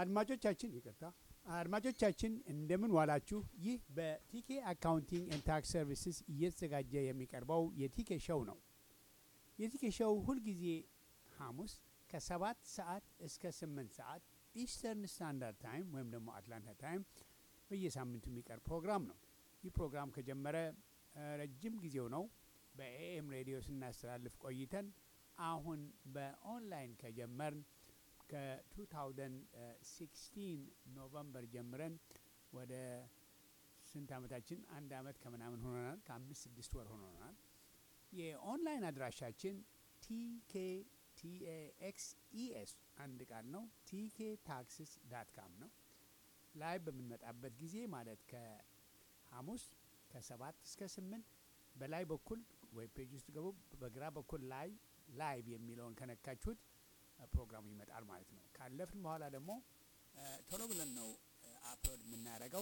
አድማጮቻችን ይቅርታ፣ አድማጮቻችን እንደምን ዋላችሁ። ይህ በቲኬ አካውንቲንግ ኤንድ ታክስ ሰርቪስስ እየተዘጋጀ የሚቀርበው የቲኬ ሾው ነው። የቲኬ ሾው ሁልጊዜ ሐሙስ ከሰባት ሰዓት እስከ ስምንት ሰዓት ኢስተርን ስታንዳርድ ታይም ወይም ደግሞ አትላንታ ታይም በየሳምንቱ የሚቀርብ ፕሮግራም ነው። ይህ ፕሮግራም ከጀመረ ረጅም ጊዜው ነው። በኤኤም ሬዲዮ ስናስተላልፍ ቆይተን አሁን በኦንላይን ከጀመርን ከ2016 ኖቨምበር ጀምረን ወደ ስንት ዓመታችን? አንድ ዓመት ከምናምን ሆኖናል። ከአምስት ስድስት ወር ሆኖናል። የኦንላይን አድራሻችን ቲኬ ቲኤኤክስ ኢኤስ አንድ ቃል ነው። ቲኬ ታክስስ ዳት ካም ነው። ላይ በምንመጣበት ጊዜ ማለት ከሐሙስ ከሰባት እስከ ስምንት በላይ በኩል ዌብ ፔጅ ውስጥ ገቡ። በግራ በኩል ላይ ላይቭ የሚለውን ከነካችሁት ፕሮግራሙ ይመጣል ማለት ነው። ካለፍን በኋላ ደግሞ ቶሎ ብለን ነው አፕሎድ የምናደርገው።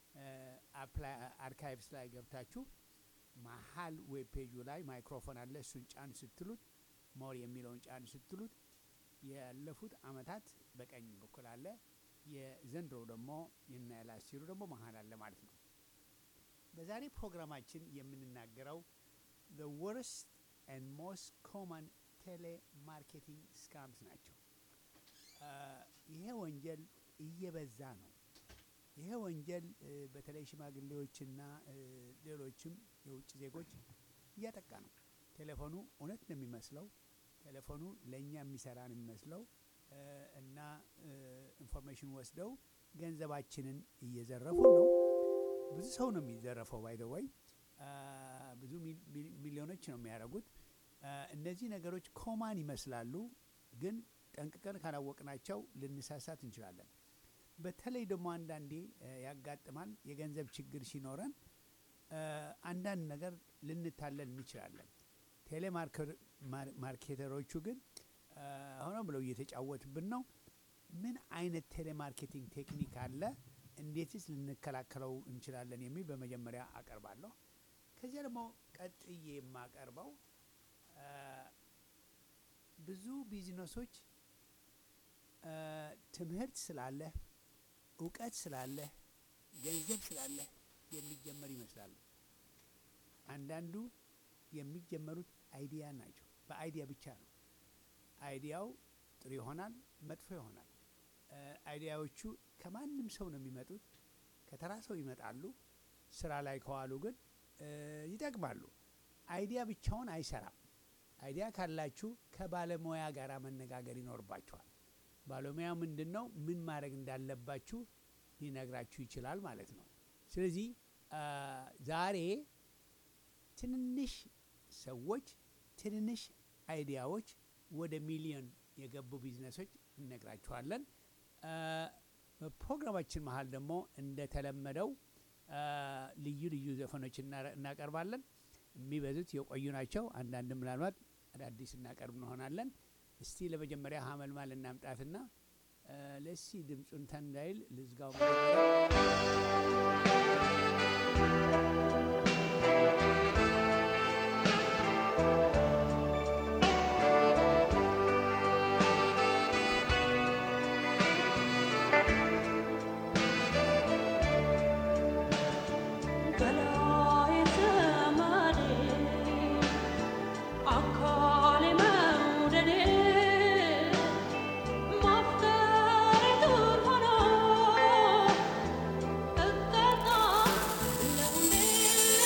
አርካይቭስ ላይ ገብታችሁ መሀል ዌብ ፔጁ ላይ ማይክሮፎን አለ። እሱን ጫን ስትሉት ሞር የሚለውን ጫን ስትሉት ያለፉት አመታት በቀኝ በኩል አለ። የዘንድሮ ደግሞ የና ላስቲሩ ደግሞ መሀል አለ ማለት ነው። በዛሬ ፕሮግራማችን የምንናገረው the worst and most common ቴሌማርኬቲንግ ስካምስ ናቸው። ይሄ ወንጀል እየበዛ ነው። ይሄ ወንጀል በተለይ ሽማግሌዎችና ሌሎችም የውጭ ዜጎች እያጠቃ ነው። ቴሌፎኑ እውነት ነው የሚመስለው። ቴሌፎኑ ለእኛ የሚሰራ ነው የሚመስለው እና ኢንፎርሜሽን ወስደው ገንዘባችንን እየዘረፉ ነው። ብዙ ሰው ነው የሚዘረፈው። ባይደወይ ብዙ ሚሊዮኖች ነው የሚያደርጉት። እነዚህ ነገሮች ኮማን ይመስላሉ፣ ግን ጠንቅቀን ካላወቅናቸው ልንሳሳት እንችላለን። በተለይ ደግሞ አንዳንዴ ያጋጥማል። የገንዘብ ችግር ሲኖረን አንዳንድ ነገር ልንታለል እንችላለን። ቴሌማርኬተሮቹ ግን ሆነ ብለው እየተጫወቱብን ነው። ምን አይነት ቴሌማርኬቲንግ ቴክኒክ አለ? እንዴትስ ልንከላከለው እንችላለን? የሚል በመጀመሪያ አቀርባለሁ። ከዚያ ደግሞ ቀጥዬ የማቀርበው ብዙ ቢዝነሶች ትምህርት ስላለህ እውቀት ስላለህ ገንዘብ ስላለህ የሚጀመር ይመስላሉ። አንዳንዱ የሚጀመሩት አይዲያ ናቸው። በአይዲያ ብቻ ነው። አይዲያው ጥሩ ይሆናል፣ መጥፎ ይሆናል። አይዲያዎቹ ከማንም ሰው ነው የሚመጡት፣ ከተራ ሰው ይመጣሉ። ስራ ላይ ከዋሉ ግን ይጠቅማሉ። አይዲያ ብቻውን አይሰራም። አይዲያ ካላችሁ ከባለሙያ ጋር መነጋገር ይኖርባችኋል። ባለሙያ ምንድን ነው ምን ማድረግ እንዳለባችሁ ሊነግራችሁ ይችላል ማለት ነው። ስለዚህ ዛሬ ትንንሽ ሰዎች ትንንሽ አይዲያዎች ወደ ሚሊዮን የገቡ ቢዝነሶች እነግራችኋለን። በፕሮግራማችን መሀል ደግሞ እንደተለመደው ልዩ ልዩ ዘፈኖች እናቀርባለን። የሚበዙት የቆዩ ናቸው። አንዳንድ ምናልባት አዳዲስ እናቀርብ እንሆናለን። እስቲ ለመጀመሪያ ሀመልማል እናምጣትና ለሲ ድምፁን ተንዳይል ልዝጋው Thank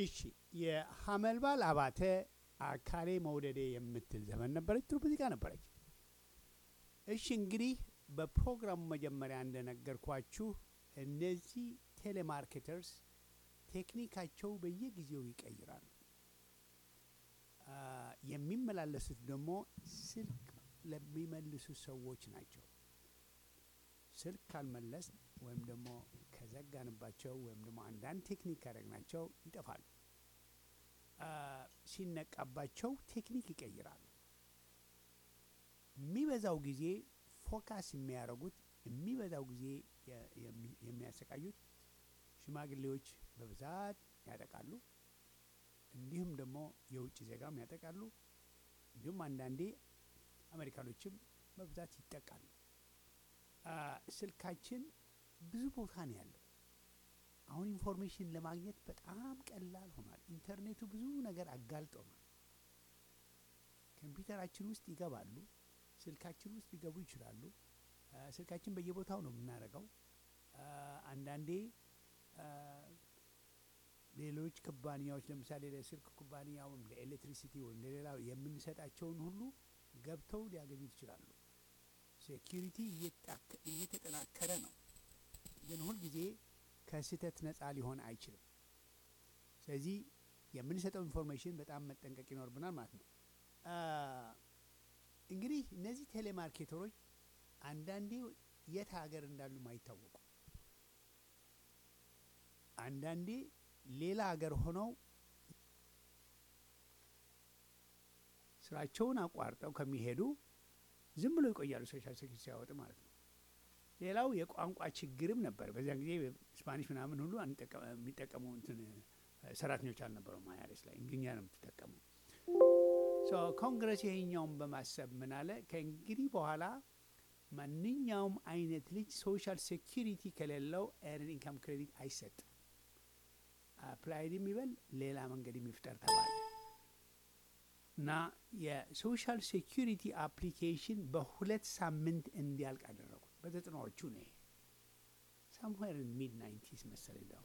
እሺ የሀመልባል አባተ አካሌ መውደዴ የምትል ዘመን ነበረች። ጥሩ ሙዚቃ ነበረች። እሺ እንግዲህ በፕሮግራሙ መጀመሪያ እንደነገርኳችሁ እነዚህ ቴሌማርኬተርስ ቴክኒካቸው በየጊዜው ይቀይራሉ። አ፣ የሚመላለሱት ደግሞ ስልክ ለሚመልሱ ሰዎች ናቸው። ስልክ ካልመለስ ወይም ደግሞ ከዘጋንባቸው ወይም ደግሞ አንዳንድ ቴክኒክ ካደረግናቸው ይጠፋሉ። አ፣ ሲነቃባቸው ቴክኒክ ይቀይራሉ። የሚበዛው ጊዜ ፎካስ የሚያደርጉት የሚበዛው ጊዜ የ- የሚ- የሚያሰቃዩት ሽማግሌዎች በብዛት ያጠቃሉ። እንዲሁም ደግሞ የውጭ ዜጋም ያጠቃሉ። እንዲሁም አንዳንዴ አሜሪካኖችም በብዛት ይጠቃሉ። አ፣ ስልካችን ብዙ ቦታ ነው ያለው። አሁን ኢንፎርሜሽን ለማግኘት በጣም ቀላል ሆኗል። ኢንተርኔቱ ብዙ ነገር አጋልጦናል። ኮምፒውተራችን ውስጥ ይገባሉ፣ ስልካችን ውስጥ ሊገቡ ይችላሉ። አ፣ ስልካችን በየቦታው ነው የምናደርገው። አ፣ አንዳንዴ አ፣ ሌሎች ኩባንያዎች ለምሳሌ ለስልክ ኩባንያ ወይም ለኤሌክትሪሲቲ ወይም ለሌላው የምንሰጣቸውን ሁሉ ገብተው ሊያገኙት ይችላሉ። ሴኪሪቲ እየጣከ- እየተጠናከረ ነው፣ ግን ሁልጊዜ ከስህተት ነፃ ሊሆን አይችልም። ስለዚህ የምንሰጠው ኢንፎርሜሽን በጣም መጠንቀቅ ይኖርብናል ማለት ነው። አ፣ እንግዲህ እነዚህ ቴሌማርኬተሮች አንዳንዴ የት ሀገር እንዳሉም አይታወቁም። አንዳንዴ ሌላ ሀገር ሆነው ስራቸውን አቋርጠው ከሚሄዱ ዝም ብሎ ይቆያሉ፣ ሶሻል ሴኩሪቲ ሲያወጡ ማለት ነው። ሌላው የቋንቋ ችግርም ነበር። በዚያን ጊዜ ስፓኒሽ ምናምን ሁሉ አንጠቀ- የሚጠቀሙ እንትን ሰራተኞች አልነበረም። አይአርኤስ ላይ እንግሊኛ ነው የምትጠቀሙ። ሶ ኮንግረስ ይሄኛውን በማሰብ ምን አለ፣ ከእንግዲህ በኋላ ማንኛውም አይነት ልጅ ሶሻል ሴኪሪቲ ከሌለው ኤርን ኢንካም ክሬዲት አይሰጥም። አፕላይድ የሚበል ሌላ መንገድ የሚፍጠር ተባለ እና የሶሻል ሴኪሪቲ አፕሊኬሽን በሁለት ሳምንት እንዲያልቅ አደረጉት። በዘጠናዎቹ ነው ይሄ ሳምዌር ሚድ ናይንቲስ መሰለኝ ነው።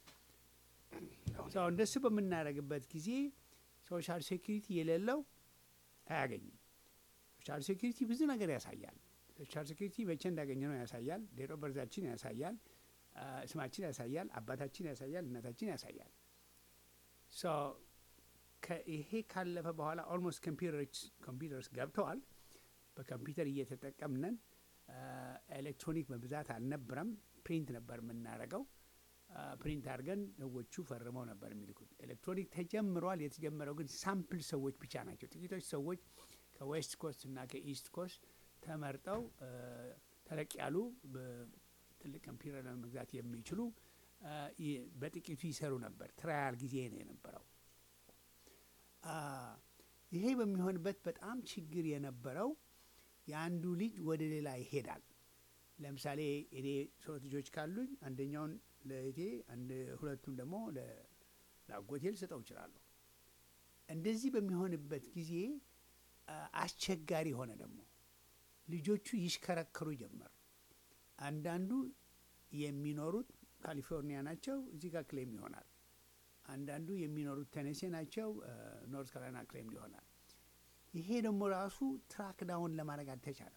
ሰው እንደሱ በምናደርግበት ጊዜ ሶሻል ሴኪሪቲ የሌለው አያገኝም። ሶሻል ሴኪሪቲ ብዙ ነገር ያሳያል። ሶሻል ሴኪሪቲ መቼ እንዳገኘ ነው ያሳያል። ዴት ኦፍ በርዛችን ያሳያል። አ፣ ስማችን ያሳያል። አባታችን ያሳያል። እናታችን ያሳያል። ሶ ይሄ ካለፈ በኋላ ኦልሞስት ኮምፒውተሮች ኮምፒውተርስ ገብተዋል። በኮምፒውተር እየተጠቀምነን ኤሌክትሮኒክ በብዛት አልነበረም። ፕሪንት ነበር የምናደርገው። ፕሪንት አድርገን ሰዎቹ ፈርመው ነበር የሚልኩት። ኤሌክትሮኒክ ተጀምሯል። የተጀመረው ግን ሳምፕል ሰዎች ብቻ ናቸው። ጥቂቶች ሰዎች ከዌስት ኮስት እና ከኢስት ኮስት ተመርጠው አ፣ ተለቅ ያሉ በ- ትልቅ ኮምፒውተር ለመግዛት የሚችሉ አ፣ ይ- በጥቂቱ ይሰሩ ነበር። ትራያል ጊዜ ነው የነበረው። አ፣ ይሄ በሚሆንበት በጣም ችግር የነበረው የአንዱ ልጅ ወደ ሌላ ይሄዳል። ለምሳሌ እኔ ሶስት ልጆች ካሉኝ አንደኛውን ለእቴ አንድ ሁለቱን ደግሞ ለ- ለአጎቴ ልሰጠው እችላለሁ። እንደዚህ በሚሆንበት ጊዜ አ፣ አስቸጋሪ ሆነ። ደግሞ ልጆቹ ይሽከረከሩ ጀመር። አንዳንዱ የሚኖሩት ካሊፎርኒያ ናቸው፣ እዚህ ጋር ክሌም ይሆናል። አንዳንዱ የሚኖሩት ተነሴ ናቸው፣ ኖርት ካሮላይና ክሌም ይሆናል። ይሄ ደግሞ ራሱ ትራክ ዳውን ለማድረግ አልተቻለም።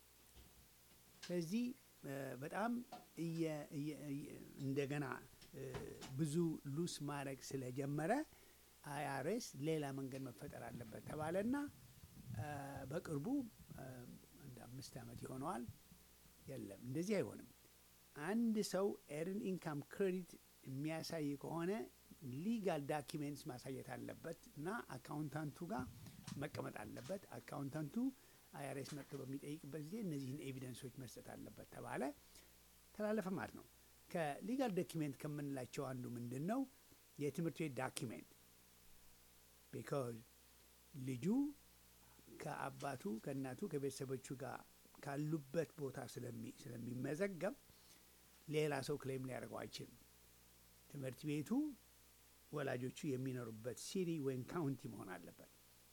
ስለዚህ እ፣ በጣም እየ- እየ- እየ- እንደገና እ፣ ብዙ ሉስ ማድረግ ስለጀመረ አይአርኤስ ሌላ መንገድ መፈጠር አለበት ተባለና እ፣ በቅርቡ እ፣ አንድ አምስት ዓመት ይሆነዋል። የለም እንደዚህ አይሆንም። አንድ ሰው ኤርን ኢንካም ክሬዲት የሚያሳይ ከሆነ ሊጋል ዳኪሜንትስ ማሳየት አለበት እና አካውንታንቱ ጋር መቀመጥ አለበት። አካውንታንቱ አይአርኤስ መጥቶ በሚጠይቅበት ጊዜ እነዚህን ኤቪደንሶች መስጠት አለበት ተባለ። ተላለፈ ማለት ነው። ከሊጋል ዶኪሜንት ከምንላቸው አንዱ ምንድን ነው? የትምህርት ቤት ዳኪሜንት ቢካዝ ልጁ ከአባቱ ከእናቱ ከቤተሰቦቹ ጋር ካሉበት ቦታ ስለሚ- ስለሚመዘገብ ሌላ ሰው ክሌም ሊያደርገው አይችልም። ትምህርት ቤቱ ወላጆቹ የሚኖሩበት ሲቲ ወይም ካውንቲ መሆን አለበት።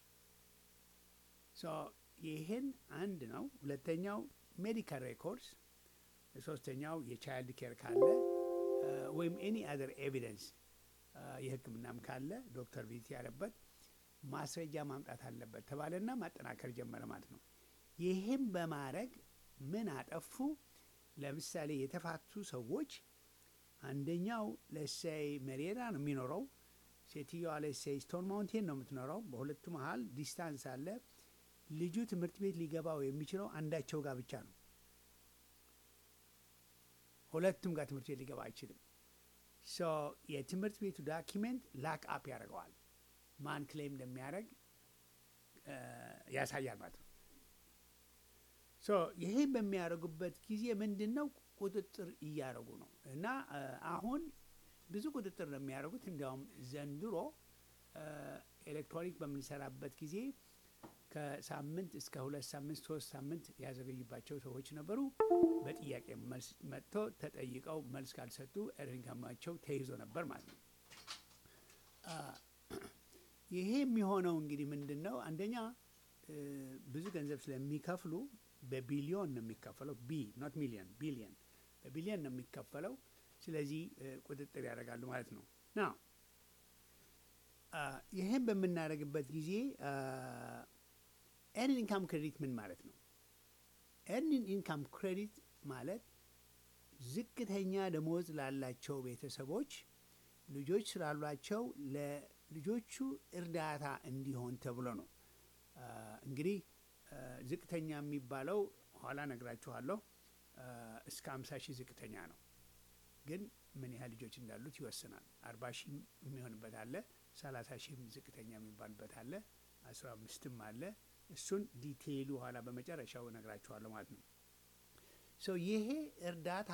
ሶ ይህን አንድ ነው። ሁለተኛው ሜዲካል ሬኮርድስ፣ ሶስተኛው የቻይልድ ኬር ካለ እ፣ ወይም ኤኒ አዘር ኤቪደንስ የሕክምናም ካለ ዶክተር ቪዚት ያለበት ማስረጃ ማምጣት አለበት ተባለና ማጠናከር ጀመረ ማለት ነው። ይህም በማድረግ ምን አጠፉ? ለምሳሌ የተፋቱ ሰዎች አንደኛው ለሳይ መሬራ ነው የሚኖረው፣ ሴትዮዋ ለሳይ ስቶን ማውንቴን ነው የምትኖረው። በሁለቱ መሀል ዲስታንስ አለ። ልጁ ትምህርት ቤት ሊገባው የሚችለው አንዳቸው ጋር ብቻ ነው። ሁለቱም ጋር ትምህርት ቤት ሊገባ አይችልም። ሶ የትምህርት ቤቱ ዳኪሜንት ላክ አፕ ያደርገዋል። ማን ክሌም እንደሚያደርግ ያሳያል ማለት ነው። ሶ ይሄን በሚያደርጉበት ጊዜ ምንድን ነው ቁጥጥር እያደረጉ ነው። እና አሁን ብዙ ቁጥጥር ነው የሚያደርጉት። እንዲያውም ዘንድሮ ኤሌክትሮኒክ በምንሰራበት ጊዜ ከሳምንት እስከ ሁለት ሳምንት ሶስት ሳምንት ያዘገዩባቸው ሰዎች ነበሩ። በጥያቄ መልስ መጥቶ ተጠይቀው መልስ ካልሰጡ ኢንካማቸው ተይዞ ነበር ማለት ነው። ይሄ የሚሆነው እንግዲህ ምንድን ነው? አንደኛ ብዙ ገንዘብ ስለሚከፍሉ በቢሊዮን ነው የሚከፈለው። ቢ ኖት ሚሊዮን ቢሊዮን፣ በቢሊዮን ነው የሚከፈለው። ስለዚህ ቁጥጥር ያደርጋሉ ማለት ነው ና ይህን በምናደርግበት ጊዜ ኤርኒንግ ኢንካም ክሬዲት ምን ማለት ነው? ኤርኒንግ ኢንካም ክሬዲት ማለት ዝቅተኛ ደሞዝ ላላቸው ቤተሰቦች ልጆች ስላሏቸው ለልጆቹ እርዳታ እንዲሆን ተብሎ ነው። እንግዲህ ዝቅተኛ የሚባለው ኋላ ነግራችኋለሁ። እስከ አምሳ ሺህ ዝቅተኛ ነው፣ ግን ምን ያህል ልጆች እንዳሉት ይወስናል። አርባ ሺህ የሚሆንበት አለ፣ ሰላሳ ሺህም ዝቅተኛ የሚባልበት አለ፣ አስራ አምስትም አለ። እሱን ዲቴይሉ ኋላ በመጨረሻው እነግራችኋለሁ ማለት ነው። ሶ ይሄ እርዳታ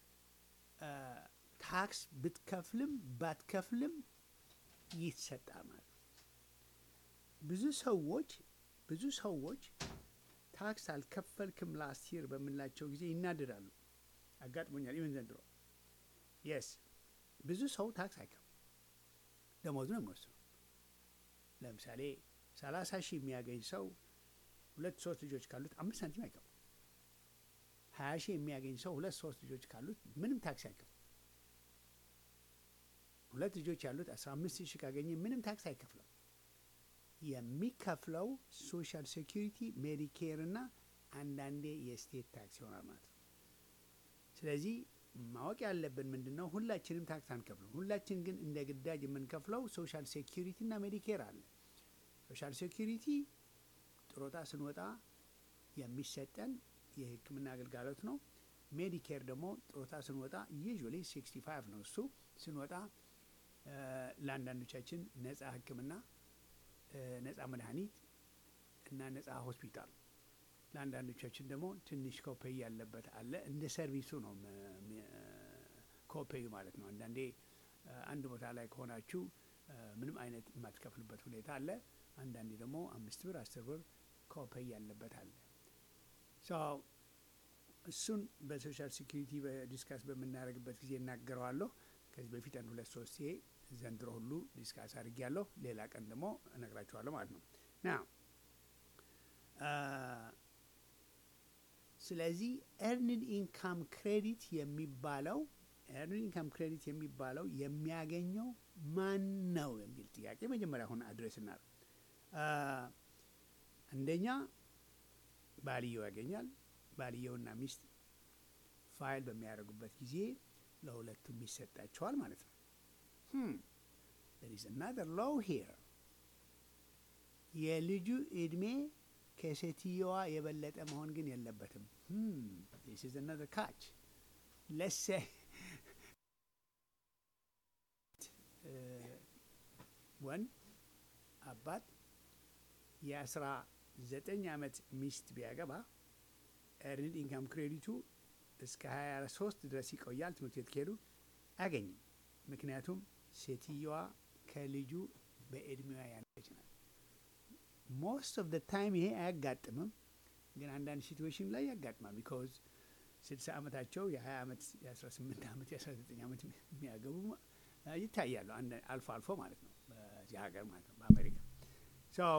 ታክስ ብትከፍልም ባትከፍልም ይሰጣል ማለት ነው። ብዙ ሰዎች ብዙ ሰዎች ታክስ አልከፈልክም ላስት ይር በምንላቸው ጊዜ ይናደዳሉ። አጋጥሞኛል። ኢቨን ዘንድሮ የስ ብዙ ሰው ታክስ አይከፍልም፣ ደሞዙ ነው የሚወስነው። ለምሳሌ ሰላሳ ሺህ የሚያገኝ ሰው ሁለት ሶስት ልጆች ካሉት አምስት ሳንቲም አይከፍልም። ሀያ ሺህ የሚያገኝ ሰው ሁለት ሶስት ልጆች ካሉት ምንም ታክስ አይከፍልም። ሁለት ልጆች ያሉት አስራ አምስት ሺህ ካገኘ ምንም ታክስ አይከፍለም። የሚከፍለው ሶሻል ሴኪሪቲ፣ ሜዲኬር እና አንዳንዴ የስቴት ታክስ ይሆናል ማለት ነው። ስለዚህ ማወቅ ያለብን ምንድን ነው? ሁላችንም ታክስ አንከፍልም። ሁላችን ግን እንደ ግዳጅ የምንከፍለው ሶሻል ሴኪሪቲ እና ሜዲኬር አለ። ሶሻል ሴኪሪቲ ጥሮታ ስንወጣ የሚሰጠን የሕክምና አገልጋሎት ነው። ሜዲኬር ደግሞ ጥሮታ ስንወጣ ዩዥዋሊ ሲክስቲ ፋይቭ ነው እሱ ስንወጣ ለአንዳንዶቻችን ነጻ ሕክምና ነጻ መድኃኒት እና ነጻ ሆስፒታል፣ ለአንዳንዶቻችን ደግሞ ትንሽ ኮፔይ ያለበት አለ። እንደ ሰርቪሱ ነው ኮፔዩ ማለት ነው። አንዳንዴ አንድ ቦታ ላይ ከሆናችሁ ምንም አይነት የማትከፍልበት ሁኔታ አለ። አንዳንዴ ደግሞ አምስት ብር አስር ብር ኮፔይ ያለበት አለ። እሱን በሶሻል ሴኪሪቲ ዲስካስ በምናደርግበት ጊዜ እናገረዋለሁ። ከዚህ በፊት አንድ ሁለት ሶስት ዘንድሮ ሁሉ ዲስካስ አድርጌያለሁ። ሌላ ቀን ደግሞ እነግራችኋለሁ ማለት ነው ና ስለዚህ ኤርንድ ኢንካም ክሬዲት የሚባለው ኤርንድ ኢንካም ክሬዲት የሚባለው የሚያገኘው ማን ነው የሚል ጥያቄ መጀመሪያ አሁን አድሬስ እናደርግ። አንደኛ ባልየው ያገኛል። ባልየውና ሚስት ፋይል በሚያደርጉበት ጊዜ ለሁለቱም ይሰጣቸዋል ማለት ነው። there is another law here የልጁ እድሜ ከሴትየዋ የበለጠ መሆን ግን የለበትም። this is another catch let's say ወንድ አባት የአስራ ዘጠኝ ዓመት ሚስት ቢያገባ ኤርንድ ኢንካም ክሬዲቱ እስከ 23 ድረስ ይቆያል። ትምህርት ቤት ከሄዱ አያገኝም። ምክንያቱም ሴትየዋ ከልጁ በእድሜዋ ያነች ናት። ሞስት ኦፍ ደ ታይም ይሄ አያጋጥምም፣ ግን አንዳንድ ሲትዌሽን ላይ ያጋጥማል። ቢካዝ ስልሳ ዓመታቸው የ20 ዓመት የ18 ዓመት የ19 ዓመት የሚያገቡ ይታያሉ፣ አልፎ አልፎ ማለት ነው፣ በዚህ ሀገር ማለት ነው፣ በአሜሪካ ሰው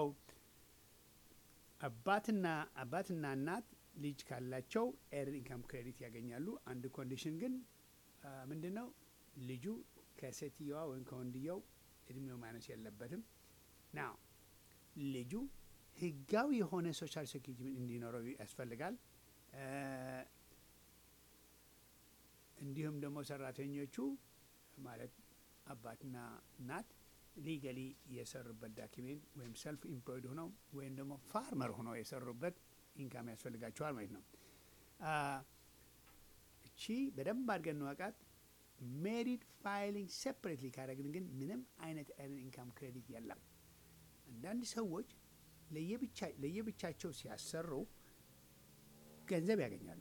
አባትና አባትና እናት ልጅ ካላቸው ኤርንድ ኢንካም ክሬዲት ያገኛሉ። አንድ ኮንዲሽን ግን ምንድን ነው? ልጁ ከሴትየዋ ወይም ከወንድየው እድሜው ማነስ የለበትም። ናው ልጁ ህጋዊ የሆነ ሶሻል ሴኪሪቲ እንዲኖረው ያስፈልጋል። እንዲሁም ደግሞ ሰራተኞቹ ማለት አባትና እናት ሊገሊ የሰሩበት ዳኪሜንት ወይም ሰልፍ ኢምፕሎይድ ሆነው ወይም ደግሞ ፋርመር ሆነው የሰሩበት ኢንካም ያስፈልጋቸዋል ማለት ነው። እቺ በደንብ አድርገን እንወቃት። ሜሪድ ፋይሊንግ ሴፐሬትሊ ካደረግን ግን ምንም አይነት ኤርን ኢንካም ክሬዲት የለም። አንዳንድ ሰዎች ለየብቻቸው ሲያሰሩ ገንዘብ ያገኛሉ።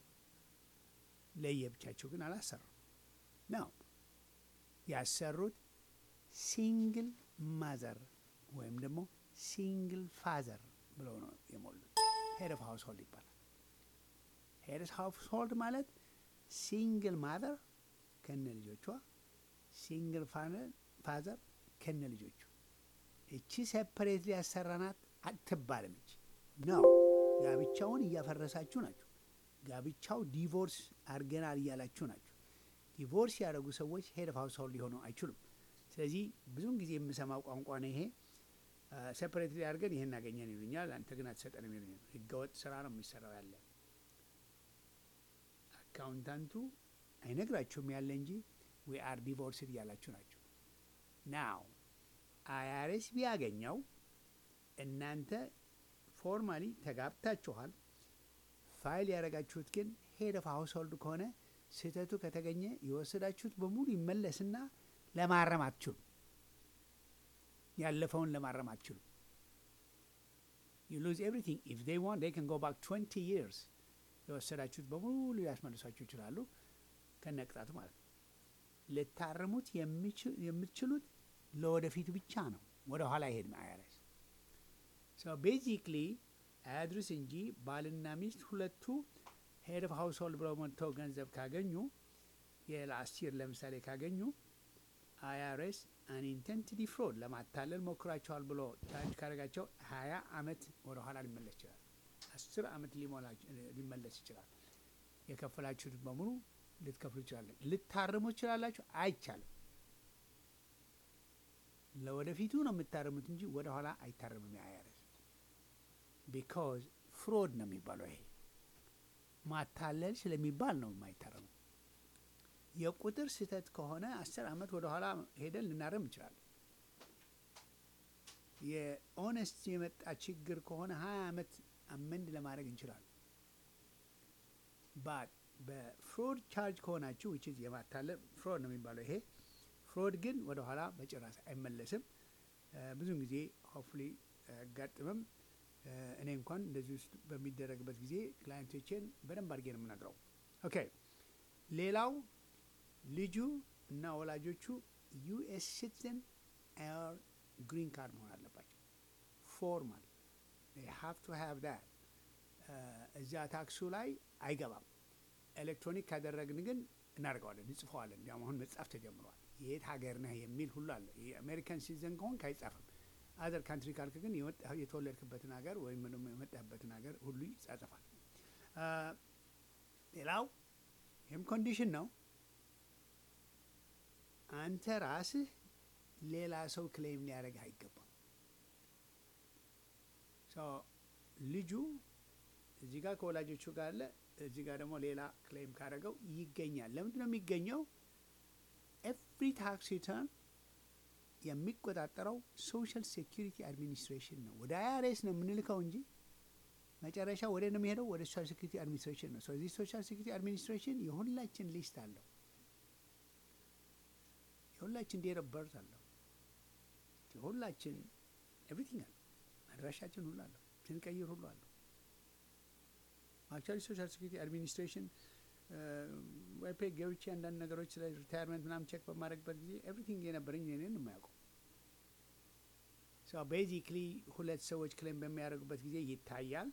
ለየብቻቸው ግን አላሰሩም ነው ያሰሩት ሲንግል ማዘር ወይም ደግሞ ሲንግል ፋዘር ብለው ነው የሞሉት። ሄድ ኦፍ ሃውስ ሆልድ ይባላል። ሄድ ኦፍ ሃውስ ሆልድ ማለት ሲንግል ማዘር ከነ ልጆቿ፣ ሲንግል ፋዘር ከነ ልጆቹ። እቺ ሴፐሬት ያሰራናት አትባልም። እቺ ነው ጋብቻውን እያፈረሳችሁ ናችሁ። ጋብቻው ዲቮርስ አድርገናል እያላችሁ ናችሁ። ዲቮርስ ያደረጉ ሰዎች ሄድ ኦፍ ሃውስ ሆልድ ሊሆኑ አይችሉም። ስለዚህ ብዙውን ጊዜ የምሰማው ቋንቋ ነው ይሄ። ሴፐሬት አድርገን ይሄን አገኘን ይሉኛል፣ አንተ ግን አትሰጠንም ይሉኛል። ህገወጥ ስራ ነው የሚሰራው ያለ አካውንታንቱ አይነግራችሁም ያለ እንጂ ዊ አር ዲቮርስድ እያላችሁ ናቸው። ናው አይአርኤስ ቢያገኘው እናንተ ፎርማሊ ተጋብታችኋል። ፋይል ያደረጋችሁት ግን ሄድ ኦፍ ሃውስ ሆልድ ከሆነ ስህተቱ ከተገኘ የወሰዳችሁት በሙሉ ይመለስና ለማረም አትችሉም። ያለፈውን ለማረም አትችሉም። ዩ ሉዝ ኤቭሪቲንግ ኢፍ ዴይ ዋንት ዴይ ካን ጎ ባክ ትዌንቲ ይርስ የወሰዳችሁት በሙሉ ሊያስመልሷችሁ ይችላሉ፣ ከነቅጣቱ ማለት ነው። ልታርሙት የምትችሉት ለወደፊቱ ብቻ ነው። ወደ ኋላ ይሄድ አይአርኤስ ቤዚክሊ አያድርስ እንጂ ባልና ሚስት ሁለቱ ሄድ ኦፍ ሃውስ ሆልድ ብለው መጥተው ገንዘብ ካገኙ የላስት ይር ለምሳሌ ካገኙ አይአርኤስ አንኢንቴንትድ ፍሮድ ለማታለል ሞክራቸዋል ብሎ ቻርጅ ካደረጋቸው ሀያ አመት ወደ ኋላ ሊመለስ ይችላል። አስር አመት ሊመለስ ይችላል። የከፈላችሁት በሙሉ ልትከፍሉ ይችላለን። ልታርሙ ይችላላችሁ። አይቻልም። ለወደፊቱ ነው የምታርሙት እንጂ ወደ ኋላ አይታረምም። የአይአርኤስ ቢካዝ ፍሮድ ነው የሚባለው። ይሄ ማታለል ስለሚባል ነው የማይታረመው። የቁጥር ስህተት ከሆነ አስር አመት ወደ ኋላ ሄደን ልናረም እንችላለን። የኦነስት የመጣ ችግር ከሆነ ሀያ አመት አመንድ ለማድረግ እንችላለን። ባት በፍሮድ ቻርጅ ከሆናችሁ ዊች የማታለል ፍሮድ ነው የሚባለው ይሄ ፍሮድ ግን ወደ ኋላ በጭራሽ አይመለስም። ብዙውን ጊዜ ሆፍሊ አያጋጥምም። እኔ እንኳን እንደዚህ ውስጥ በሚደረግበት ጊዜ ክላይንቶቼን በደንብ አድርጌ ነው የምነግረው። ኦኬ ሌላው ልጁ እና ወላጆቹ ዩኤስ ሲቲዝን ኦር ግሪን ካርድ መሆን አለባቸው። ፎርማል ሃቭ ቱ ሃቭ ዳት እዚያ ታክሱ ላይ አይገባም። ኤሌክትሮኒክ ካደረግን ግን እናደርገዋለን፣ እንጽፈዋለን። እንዲያውም አሁን መጻፍ ተጀምሯል። የት ሀገር ነህ የሚል ሁሉ አለ። የአሜሪካን ሲቲዝን ከሆንክ አይጻፍም። አዘር ካንትሪ ካልክ ግን የተወለድክበትን ሀገር ወይም ደግሞ የመጣህበትን ሀገር ሁሉ ይጻጸፋል። ሌላው ይህም ኮንዲሽን ነው። አንተ ራስህ ሌላ ሰው ክሌም ሊያደርግህ አይገባም። ልጁ እዚህ ጋር ከወላጆቹ ጋር አለ፣ እዚህ ጋር ደግሞ ሌላ ክሌም ካደረገው ይገኛል። ለምንድን ነው የሚገኘው? ኤቭሪ ታክስ ሪተርን የሚቆጣጠረው ሶሻል ሴኪሪቲ አድሚኒስትሬሽን ነው። ወደ አይአርኤስ ነው የምንልከው እንጂ መጨረሻ ወደ ነው የሚሄደው ወደ ሶሻል ሴኪሪቲ አድሚኒስትሬሽን ነው። ስለዚህ ሶሻል ሴኪሪቲ አድሚኒስትሬሽን የሁላችን ሊስት አለው። የሁላችን ዴት ኦፍ በርት አለው። የሁላችን ኤቭሪቲንግ አለው። አድራሻችን ሁሉ አለው። ስንቀይር ሁሉ አለው። አክቹዋሊ ሶሻል ሴኪሪቲ አድሚኒስትሬሽን ዋይፔ ገብቼ አንዳንድ ነገሮች ስለ ሪታየርመንት ምናምን ቼክ በማድረግበት ጊዜ ኤቭሪቲንግ የነበረኝ እኔን የማያውቀው ቤዚክሊ ሁለት ሰዎች ክሌም በሚያደርጉበት ጊዜ ይታያል።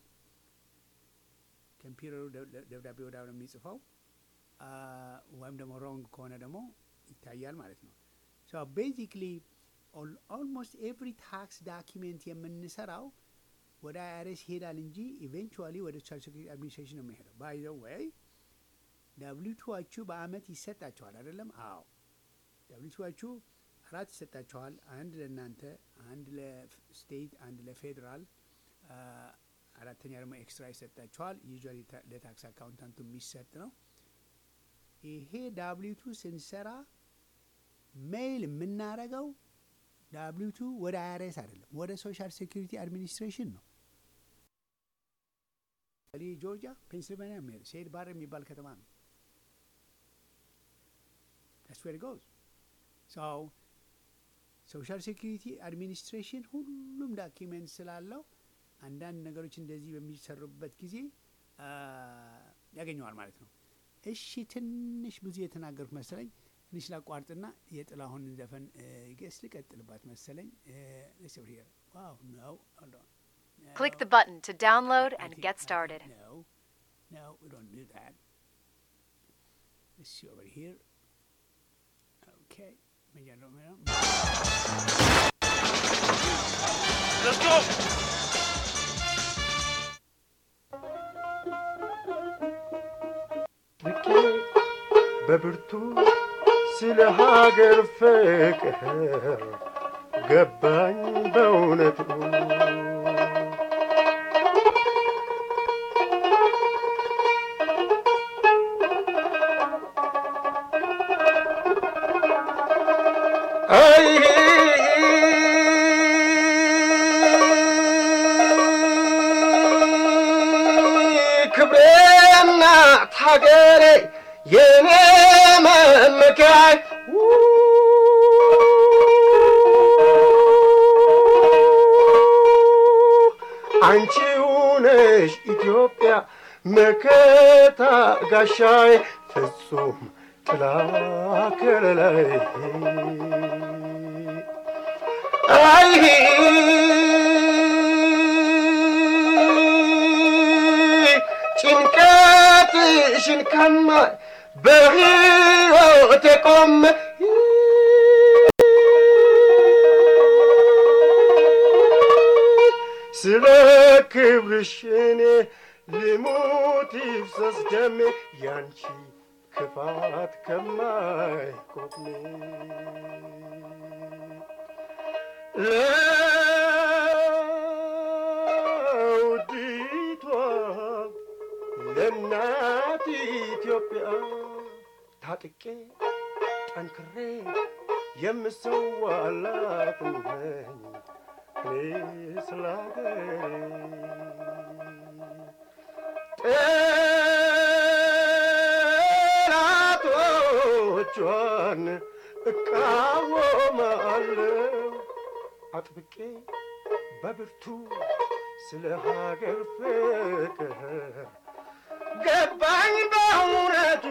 ኮምፒውተሩ ደብዳቤ ወዳ ነው የሚጽፈው ወይም ደግሞ ሮንግ ከሆነ ደግሞ ይታያል ማለት ነው። ቤዚክሊ ኦልሞስት ኤቭሪ ታክስ ዳኪሜንት የምንሰራው ወደ አይአርኤስ ይሄዳል እንጂ ኢቬንቹዋሊ ወደ ሶሻል ሴኩሪቲ አድሚኒስትሬሽን ነው የሚሄደው። ባይ ዘ ወይ ደብሊው ቱዋችሁ በአመት ይሰጣችኋል አይደለም? አዎ ዳብሊቱዎቹ አራት ይሰጣቸዋል። አንድ ለእናንተ፣ አንድ ለስቴት፣ አንድ ለፌዴራል፣ አራተኛ ደግሞ ኤክስትራ ይሰጣቸዋል። ዩዥዋሊ ለታክስ አካውንታንቱ የሚሰጥ ነው። ይሄ ዳብሊቱ ስንሰራ ሜይል የምናረገው ዳብሊቱ ወደ አይአርኤስ አይደለም፣ ወደ ሶሻል ሴኩሪቲ አድሚኒስትሬሽን ነው። ጆርጂያ፣ ፔንስልቬኒያ የሚሄድ ሴድ ባር የሚባል ከተማ ነው። ዳትስ ዌር ጎዝ ሰው ሶሻል ሴኩሪቲ አድሚኒስትሬሽን ሁሉም ዳኪሜንት ስላለው አንዳንድ ነገሮች እንደዚህ በሚሰሩበት ጊዜ ያገኘዋል ማለት ነው። እሺ ትንሽ ብዙ የተናገሩት መሰለኝ። ትንሽ ላቋርጥና የጥላሁን ዘፈን ጌስ ልቀጥልባት መሰለኝ። ዋው ነው Click the button to download and get started. No, no, we don't do that. Let's see over here. Okay. Maybe I don't know. Let's go! ልኬ በብርቱ ስለ ሀገር ፍቅር ገባኝ በእውነቱ አይ ክብሬና ሀገሬ የኔ መመኪያይ አንቺው ነሽ ኢትዮጵያ መከታ ጋሻይ ፍጹም ጥላ ከለላይ አይ ጭንቀትሽን ከማይ በሕይወቴ ቆመ ስለ ክብርሽ እኔ ልሙት ይፍሰስ ደሜ ያንቺ ክፋት ከማይቆሜ ለውዲቷ ለእናት ኢትዮጵያ ታጥቄ ጠንክሬ የምሰዋላት ነኝ እኔ ስለ ጠላቶቿን እቃወማለሁ አጥብቄ በብርቱ ስለ ሀገር ፍቅር ገባኝ በእውነቱ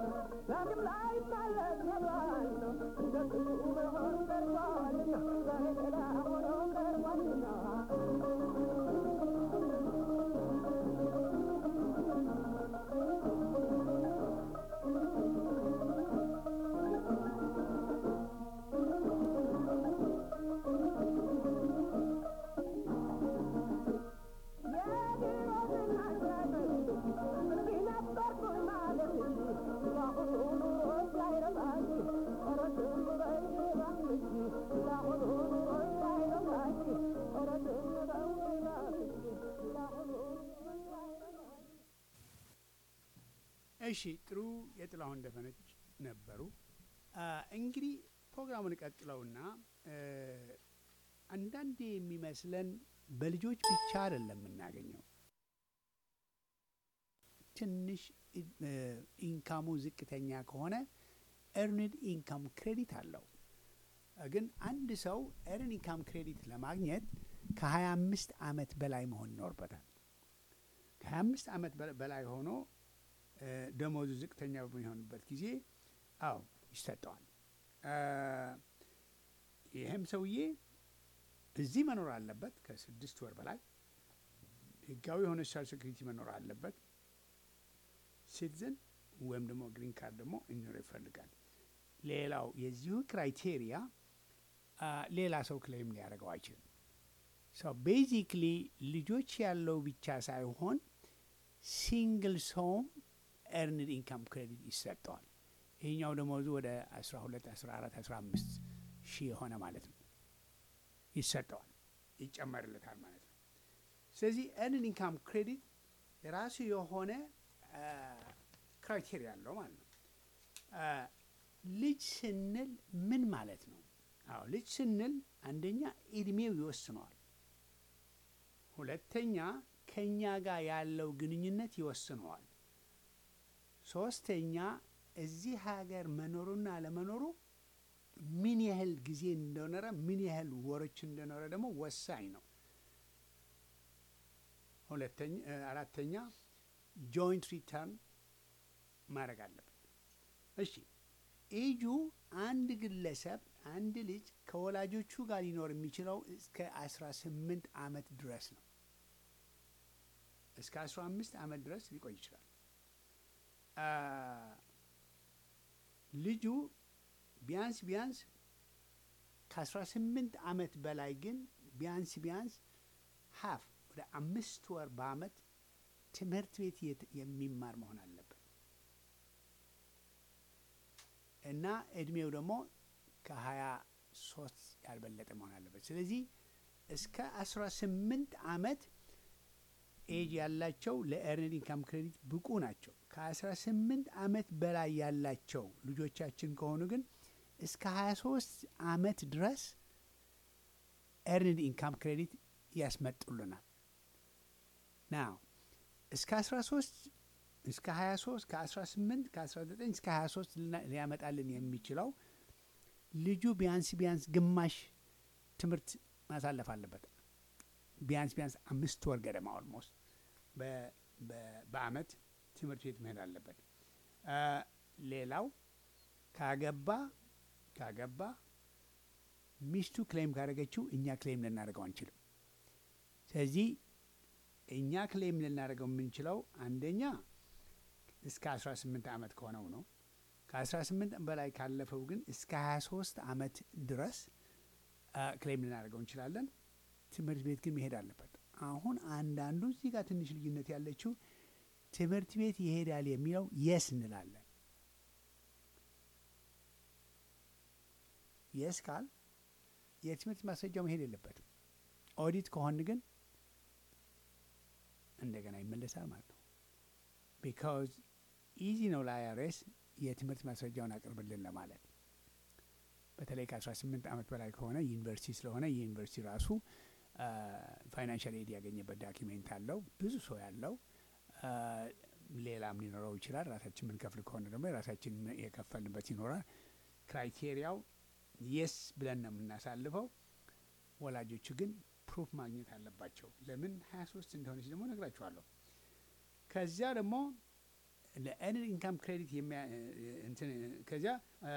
እሺ ጥሩ የጥላሁን ደፈነች ነበሩ። አ፣ እንግዲህ ፕሮግራሙን ቀጥለውና እ፣ አንዳንዴ የሚመስለን በልጆች ብቻ አይደለም የምናገኘው ትንሽ እ፣ ኢንካሙ ዝቅተኛ ከሆነ ኤርንድ ኢንካም ክሬዲት አለው። ግን አንድ ሰው ኤርን ኢንካም ክሬዲት ለማግኘት ከ25 ዓመት በላይ መሆን ይኖርበታል። ከ25 ዓመት በ- በላይ ሆኖ እ፣ ደሞዙ ዝቅተኛ በሚሆንበት ጊዜ አዎ ይሰጠዋል። እ፣ ይህም ሰውዬ እዚህ መኖር አለበት ከስድስት ወር በላይ ህጋዊ የሆነ ሶሻል ሴኩሪቲ መኖር አለበት። ሲቲዝን ወይም ደግሞ ግሪን ካርድ ደግሞ እንዲኖር ይፈልጋል። ሌላው የዚሁ ክራይቴሪያ አ፣ ሌላ ሰው ክሌም ሊያደርገው አይችልም። ሰው ቤዚክሊ ልጆች ያለው ብቻ ሳይሆን ሲንግል ሰውም ኤርንድ ኢንካም ክሬዲት ይሰጠዋል። ይህኛው ደሞዙ ወደ 12፣ 14፣ 15 ሺህ የሆነ ማለት ነው ይሰጠዋል፣ ይጨመርለታል ማለት ነው። ስለዚህ ኤርንድ ኢንካም ክሬዲት የራሱ የሆነ ክራይቴሪያ አለው ማለት ነው። አ፣ ልጅ ስንል ምን ማለት ነው? አዎ ልጅ ስንል አንደኛ እድሜው ይወስነዋል። ሁለተኛ ከእኛ ጋር ያለው ግንኙነት ይወስነዋል። ሶስተኛ እዚህ ሀገር መኖሩና አለመኖሩ ምን ያህል ጊዜ እንደኖረ ምን ያህል ወሮች እንደኖረ ደግሞ ወሳኝ ነው። ሁለተኛ እ፣ አራተኛ ጆይንት ሪተርን ማድረግ አለበት። እሺ ኤጁ አንድ ግለሰብ አንድ ልጅ ከወላጆቹ ጋር ሊኖር የሚችለው እስከ 18 ዓመት ድረስ ነው። እስከ 15 ዓመት ድረስ ሊቆይ ይችላል። አ፣ ልጁ ቢያንስ ቢያንስ ከ18 ዓመት በላይ ግን ቢያንስ ቢያንስ ሀፍ ወደ አምስት ወር በአመት ትምህርት ቤት የት- የሚማር መሆን አለበት እና እድሜው ደግሞ ከሀያ ሶስት ያልበለጠ መሆን አለበት። ስለዚህ እስከ አስራ ስምንት አመት ኤጅ ያላቸው ለኤርንድ ኢንካም ክሬዲት ብቁ ናቸው። ከአስራ ስምንት አመት በላይ ያላቸው ልጆቻችን ከሆኑ ግን እስከ ሀያ ሶስት አመት ድረስ ኤርንድ ኢንካም ክሬዲት ያስመጡልናል። ናው እስከ 13 እስከ 23 ከ18 ከ19 እስከ 23 ልና- ሊያመጣልን የሚችለው ልጁ ቢያንስ ቢያንስ ግማሽ ትምህርት ማሳለፍ አለበት። ቢያንስ ቢያንስ አምስት ወር ገደማ ኦልሞስት በ- በ- በአመት ትምህርት ቤት መሄድ አለበት። አ፣ ሌላው ካገባ ካገባ ሚስቱ ክሌም ካደረገችው እኛ ክሌም ልናደርገው አንችልም። ስለዚህ እኛ ክሌም ልናደርገው የምንችለው አንደኛ እስከ 18 ዓመት ከሆነው ነው። ከ18 በላይ ካለፈው ግን እስከ 23 ዓመት ድረስ አ፣ ክሌም ልናደርገው እንችላለን። ትምህርት ቤት ግን መሄድ አለበት። አሁን አንዳንዱ እዚህ ጋር ትንሽ ልዩነት ያለችው ትምህርት ቤት ይሄዳል የሚለው የስ እንላለን። የስ ካል የትምህርት ማስረጃው መሄድ የለበትም። ኦዲት ከሆን ግን እንደገና ይመለሳል ማለት ነው። ቢካዝ ኢዚ ነው ለአይአርኤስ የትምህርት ማስረጃውን አቅርብልን ለማለት በተለይ ከ18 ዓመት በላይ ከሆነ ዩኒቨርሲቲ ስለሆነ የዩኒቨርሲቲ ራሱ ፋይናንሻል ኤድ ያገኘበት ዳኪሜንት አለው ብዙ ሰው ያለው አ፣ ሌላም ሊኖረው ይችላል። ራሳችን የምንከፍል ከሆነ ደግሞ የራሳችን የከፈልንበት ይኖራል። ክራይቴሪያው የስ ብለን ነው የምናሳልፈው። ወላጆቹ ግን ፕሩፍ ማግኘት አለባቸው። ለምን 23 እንደሆነች ደግሞ ነግራችኋለሁ። ከዚያ ደግሞ ለኤርንድ ኢንካም ክሬዲት የሚያ እንትን ከዚያ አ፣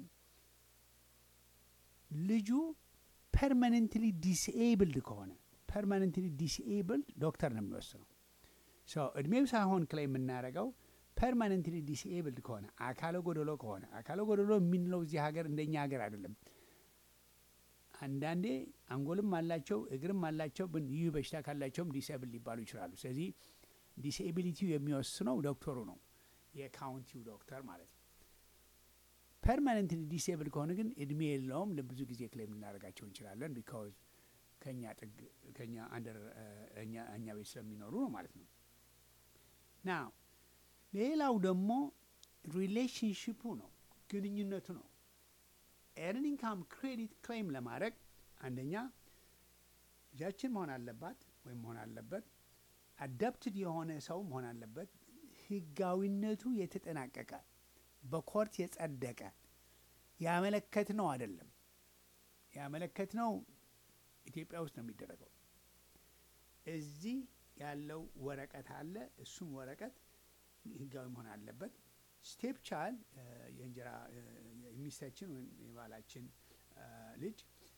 ልጁ ፐርማነንትሊ ዲስኤብልድ ከሆነ ፐርማነንትሊ ዲስኤብልድ ዶክተር ነው የሚወስነው። ሶ እድሜው ሳይሆን ክላይ የምናደርገው ፐርማነንትሊ ዲስኤብልድ ከሆነ አካለ ጎደሎ ከሆነ አካለ ጎደሎ የምንለው እዚህ ሀገር እንደኛ ሀገር አይደለም። አንዳንዴ አንጎልም አላቸው እግርም አላቸው፣ ግን ይህ በሽታ ካላቸውም ዲስኤብል ሊባሉ ይችላሉ። ስለዚህ ዲስኤቢሊቲው የሚወስነው ዶክተሩ ነው፣ የካውንቲው ዶክተር ማለት ነው። ፐርማነንትሊ ዲስኤብል ከሆነ ግን እድሜ የለውም። ለብዙ ጊዜ ክሌም ልናደርጋቸው እንችላለን። ቢካዝ ከኛ ጥግ ከኛ አንደር እኛ እኛ ቤት ስለሚኖሩ ነው ማለት ነው። ና ሌላው ደግሞ ሪሌሽንሽፑ ነው፣ ግንኙነቱ ነው። ኤርን ኢንካም ክሬዲት ክሌም ለማድረግ አንደኛ ልጃችን መሆን አለባት ወይም መሆን አለበት፣ አዳፕትድ የሆነ ሰው መሆን አለበት፣ ህጋዊነቱ የተጠናቀቀ በኮርት የጸደቀ ያመለከት ነው አይደለም። ያመለከት ነው ኢትዮጵያ ውስጥ ነው የሚደረገው። እዚህ ያለው ወረቀት አለ። እሱም ወረቀት ህጋዊ መሆን አለበት። ስቴፕ ቻይልድ የእንጀራ እ፣ የሚስታችን ወይም የባላችን እ፣ ልጅ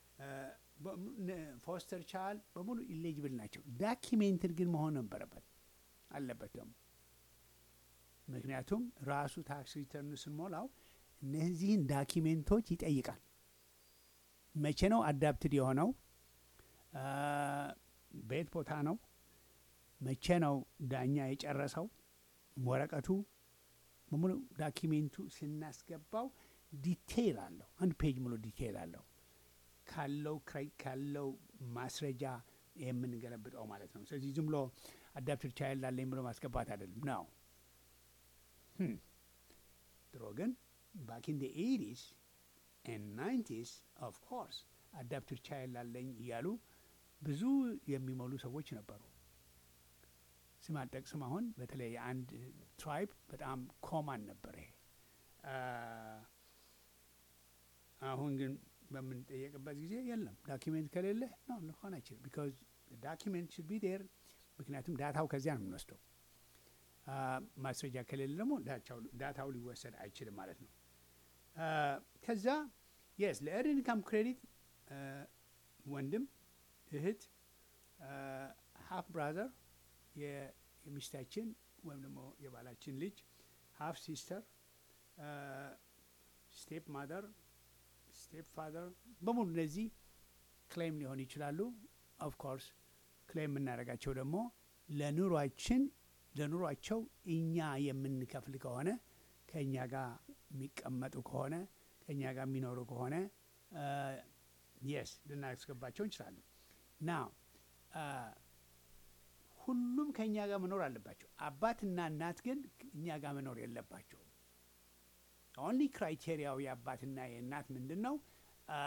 ፎስተር ቻይልድ በሙሉ ኢሌጅብል ናቸው። ዳኪሜንትድ ግን መሆን ነበረበት አለበት ደግሞ ምክንያቱም ራሱ ታክስ ሪተርን ስንሞላው እነዚህን ዳኪሜንቶች ይጠይቃል። መቼ ነው አዳፕትድ የሆነው? አ፣ በየት ቦታ ነው? መቼ ነው ዳኛ የጨረሰው? ወረቀቱ በሙሉ ዳኪሜንቱ ስናስገባው ዲቴይል አለው። አንድ ፔጅ ሙሉ ዲቴይል አለው ካለው ክሬ- ካለው ማስረጃ የምንገለብጠው ማለት ነው። ስለዚህ ዝም ብሎ አዳፕትድ ቻይልድ አለኝ ብሎ ማስገባት አይደለም ነው። ድሮ ግን ባክ ኢን ኤይቲስ ኤንድ ናይንቲስ ኦፍ ኮርስ አዳፕትድ ቻይልድ አለኝ እያሉ ብዙ የሚሞሉ ሰዎች ነበሩ። ስም አልጠቅስም። አሁን በተለይ የአንድ ትራይብ በጣም ኮማን ነበር ይሄ። አ፣ አሁን ግን በምንጠየቅበት ጊዜ የለም ዳኪሜንት ከሌለ ነው ሊሆን አይችልም። ቢካዝ ዳኪሜንት ሽድ ቢ ዴር ምክንያቱም ዳታው ከዚያ ነው የምንወስደው። አ፣ ማስረጃ ከሌለ ደግሞ ዳታው- ዳታው ሊወሰድ አይችልም ማለት ነው። አ፣ ከዛ የስ ለኤርንድ ኢንካም ክሬዲት አ፣ ወንድም እህት፣ ሀፍ ብራዘር የሚስታችን ወይም ደግሞ የባላችን ልጅ፣ ሀፍ ሲስተር፣ ስቴፕ ማደር፣ ስቴፕ ፋደር በሙሉ እነዚህ ክሌም ሊሆን ይችላሉ። ኦፍ ኮርስ ክሌም የምናደርጋቸው ደግሞ ለኑሯችን ለኑሯቸው እኛ የምንከፍል ከሆነ ከእኛ ጋር የሚቀመጡ ከሆነ ከእኛ ጋር የሚኖሩ ከሆነ የስ ልናስገባቸው እንችላለን። ና ሁሉም ከእኛ ጋር መኖር አለባቸው። አባትና እናት ግን እኛ ጋር መኖር የለባቸው። ኦንሊ ክራይቴሪያው የአባትና የእናት ምንድን ነው? አ፣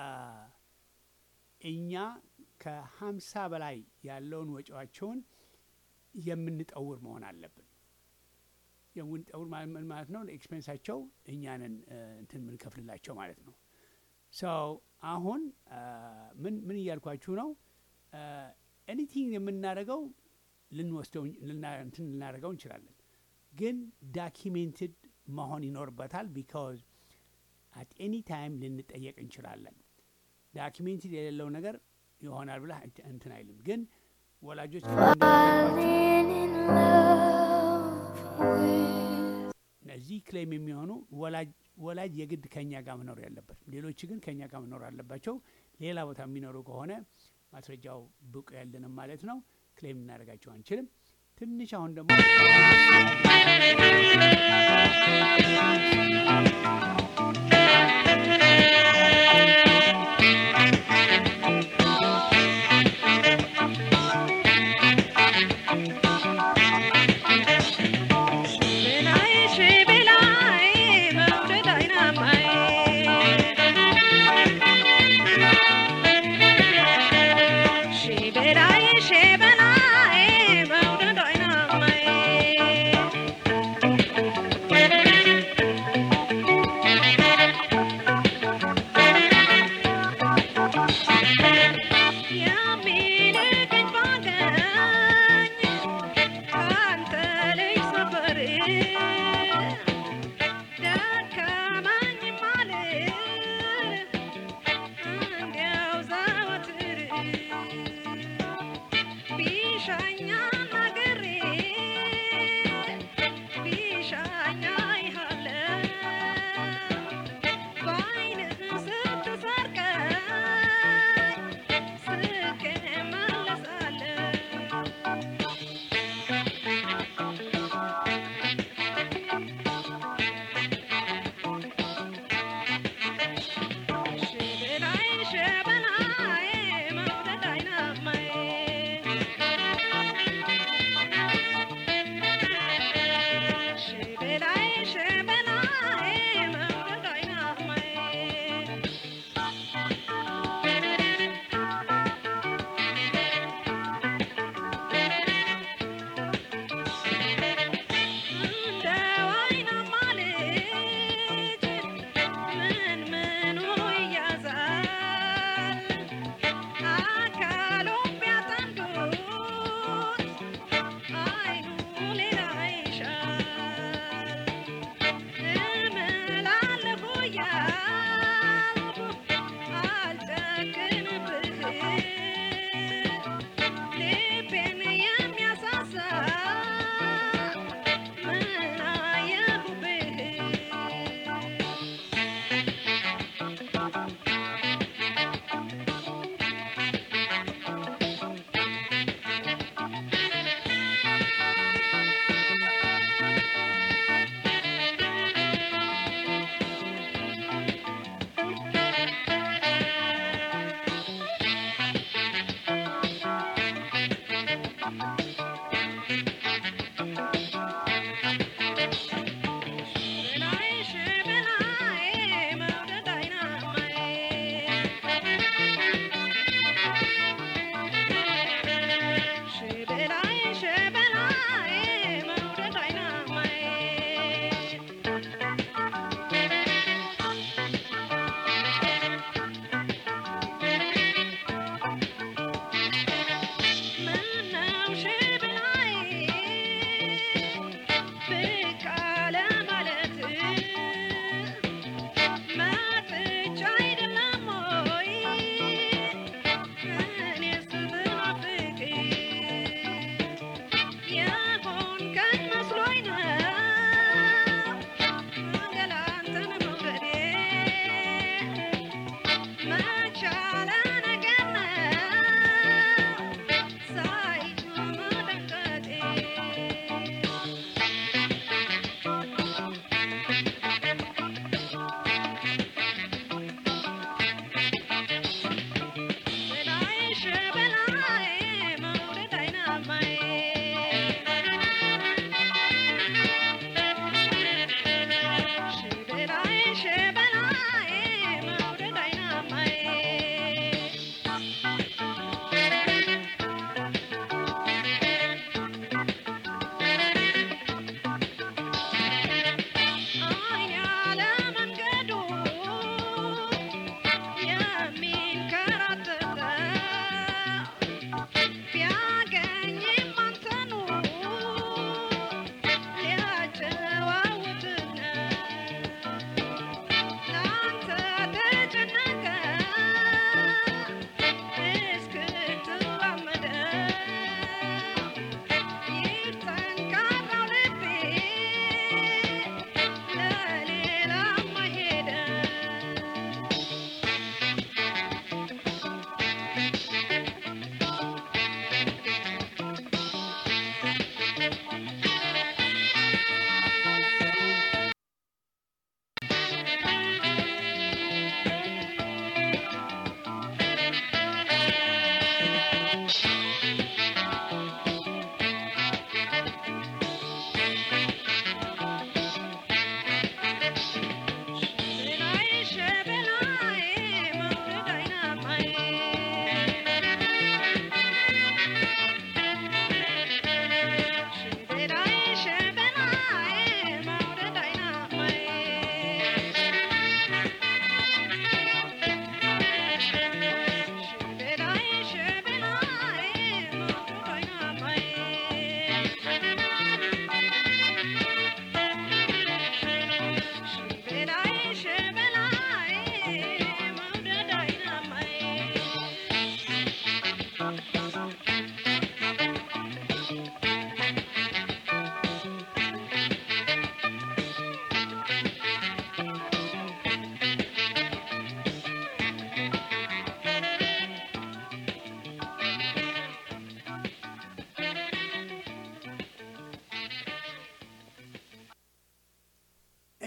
እኛ ከሀምሳ በላይ ያለውን ወጪዋቸውን የምንጠውር መሆን አለብን። የምንጠውር ማለት ምን ማለት ነው? ለኤክስፔንሳቸው እኛንን እንትን የምንከፍልላቸው ማለት ነው። ሰው አሁን አ፣ ምን ምን እያልኳችሁ ነው? ኤኒቲንግ የምናደርገው ልንወስደው ልና- እንትን ልናደርገው እንችላለን፣ ግን ዳኪሜንትድ መሆን ይኖርበታል። ቢካዝ አት ኤኒ ታይም ልንጠየቅ እንችላለን። ዳኪሜንትድ የሌለው ነገር ይሆናል ብለህ አይተ- እንትን አይልም። ግን ወላጆች እነዚህ ክሌም የሚሆኑ ወላጅ ወላጅ የግድ ከኛ ጋር መኖር ያለበት፣ ሌሎች ግን ከኛ ጋር መኖር አለባቸው። ሌላ ቦታ የሚኖሩ ከሆነ ማስረጃው ብቁ ያለንም ማለት ነው። ክሌም ልናደርጋቸው አንችልም። ትንሽ አሁን ደግሞ She